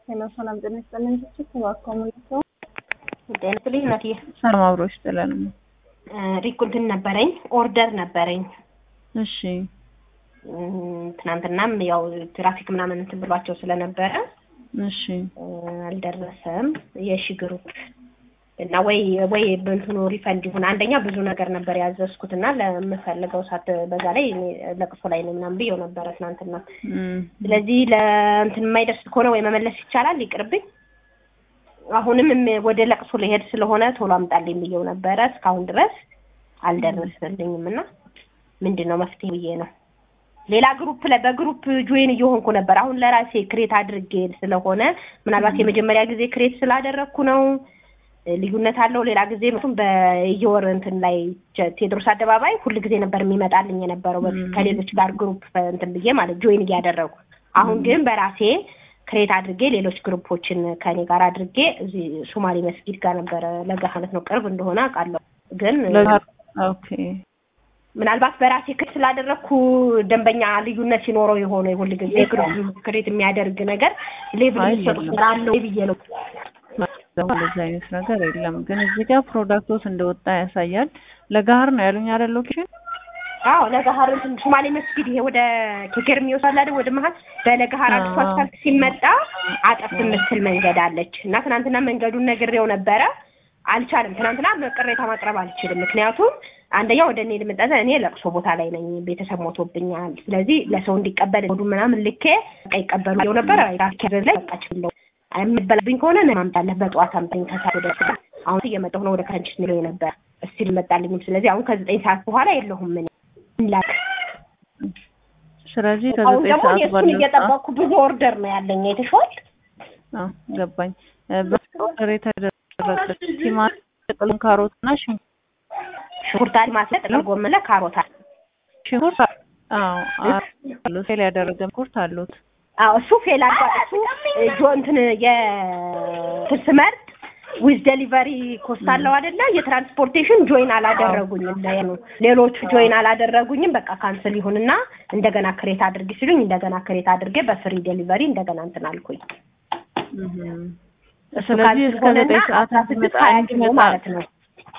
ሄሎ ሰላም ጤና ይስጥልኝ። እባክዎ መልሰው ጤና ይስጥልኝ እናትዬ። ሰላም አብሮ ይስጥልን። ሪኩ እንትን ነበረኝ ኦርደር ነበረኝ እሺ እም፣ ትናንትናም ያው ትራፊክ ምናምን እንትን ብሏቸው ስለነበረ እሺ እ፣ አልደረሰም። የሺ ግሩፕ እና ወይ ወይ በእንትኑ ሪፈንድ ይሁን አንደኛ ብዙ ነገር ነበር ያዘዝኩት እና ለምፈልገው ሳት በዛ ላይ እኔ ለቅሶ ላይ ነው ምናምን ብየው ነበረ ትናንትና። እም፣ ስለዚህ ለእንትን የማይደርስ ከሆነ ወይ መመለስ ይቻላል፣ ይቅርብኝ። አሁንም እም- ወደ ለቅሶ ልሄድ ስለሆነ ቶሎ አምጣልኝ ብየው ነበረ። እስካሁን ድረስ አልደረሰልኝም እና ምንድን ነው መፍትሄ ብዬ ነው። ሌላ ግሩፕ ላይ በግሩፕ ጆይን እየሆንኩ ነበር። አሁን ለራሴ ክሬት አድርጌ ስለሆነ ምናልባት የመጀመሪያ ጊዜ ክሬት ስላደረግኩ ነው እ፣ ልዩነት አለው። ሌላ ጊዜ ምክንያቱም በየወር እንትን ላይ ጀ- ቴዎድሮስ አደባባይ ሁል ጊዜ ነበር የሚመጣልኝ የነበረው በፊት ም። ከሌሎች ጋር ግሩፕ እንትን ብዬ ማለት ጆይን እያደረጉ አሁን ግን በራሴ ክሬት አድርጌ ሌሎች ግሩፖችን ከኔ ጋር አድርጌ እዚህ ሶማሌ መስጊድ ጋር ነበረ ለገሃነት ነው ቅርብ እንደሆነ አውቃለሁ። ግን ለዛ- ኦኬ ምናልባት በራሴ ክሬት ስላደረግኩ ደንበኛ ልዩነት ሲኖረው የሆነ ሁል ጊዜ ግሩፕ ክሬት የሚያደርግ ነገር ሌቭል አይ የሚሰጡ የለም። ስራ አለው ብዬ ነው። እንደዚህ አይነት ነገር የለም። ግን እዚህ ጋር ፕሮዳክቶስ እንደወጣ ያሳያል። ለጋር ነው ያሉኝ አይደል? ሎኬሽን አዎ ለገሀር እንትን ሶማሌ መስጊድ ይሄ ወደ ኬኬር የሚወስድ አይደል? ወደ መሀል በለገሀር አዲሱ አዎ። አስፋልት ሲመጣ አጠፍ የምትል መንገድ አለች እና ትናንትና መንገዱን ነግሬው ነበረ። አልቻለም። ትናንትና ቅሬታ ማቅረብ አልችልም። ምክንያቱም አንደኛ ወደ እኔ ልመጣ እኔ ለቅሶ ቦታ ላይ ነኝ፣ ቤተሰብ ሞቶብኛል። ስለዚህ ለሰው እንዲቀበል ወዱ ምናምን ልኬ በቃ ይቀበሉ ው ነበረ ራስኬር ላይ በቃ ችለው የምበላብኝ ከሆነ ነ ማምጣለህ በጠዋት አምጣኝ ከሰዓት ወደ ስራ አሁን እየመጣሁ ነው ወደ ከንችስ ሚለው ነበር እስቲ ልመጣልኝም። ስለዚህ አሁን ከዘጠኝ ሰዓት በኋላ የለሁም ምን ላክ ስለዚህ አሁን ከዘጠኝ ደግሞ ሰዓት የእሱን ባለው ሰዓት እየጠበቅኩ ብዙ ኦርደር ነው ያለኝ አይተሽዋል። አዎ ገባኝ። እ፣ በኦርደር የተደረገ ቲማቲም፣ ጥቅል ካሮት እና ሽንኩርት ሽንኩርት ማስለጥ ለጎመን ለካሮት አለ። ሽንኩርት አዎ አሉ ሴል ያደረገ ሽንኩርት አሉት። አዎ እሱ ፌል አድርጓል። እሱ እ፣ ጆ እንትን የእንትን ስመርጥ ዊዝ ዴሊቨሪ ኮስት አለው አይደለ? የትራንስፖርቴሽን ጆይን አላደረጉኝም። ለኑ ሌሎቹ ጆይን አላደረጉኝም። በቃ ካንስል ይሁንና እንደገና ክሬት አድርጊ ሲሉኝ እንደገና ክሬት አድርጌ በፍሪ ዴሊቨሪ እንደገና እንትን አልኩኝ። እህም። እሱ ስለዚህ እስከ ካልሆነና ዘጠኝ ሰዓት አስራ ስድስት እንዲመጣ ሀያ ኪሎ እንዲመጣ ማለት ነው።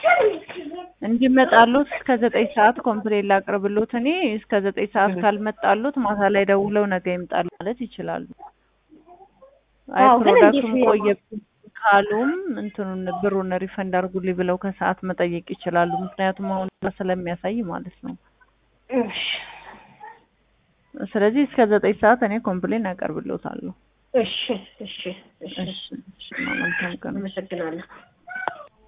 እንዲመጣሉት እስከ ዘጠኝ ሰዓት ኮምፕሌን ላቅርብሎት። እኔ እስከ ዘጠኝ ሰዓት እህ። ካልመጣሉት ማታ ላይ ደውለው ነገ ይምጣሉ ማለት ይችላሉ። አይ አዎ፣ ግን ፕሮዳክቱን እንዴት ነው? ቆየብኝ ካሉም እንትኑን ብሩን ሪፈንድ አድርጉልኝ ብለው ከሰዓት መጠየቅ ይችላሉ። ምክንያቱም አሁን ስለሚያሳይ ማለት ነው። እሺ ስለዚህ እስከ ዘጠኝ ሰዓት እኔ ኮምፕሌን አቀርብሎታለሁ። እሺ እሺ እሺ እሺ እሺ መልካም ቀን። አመሰግናለሁ።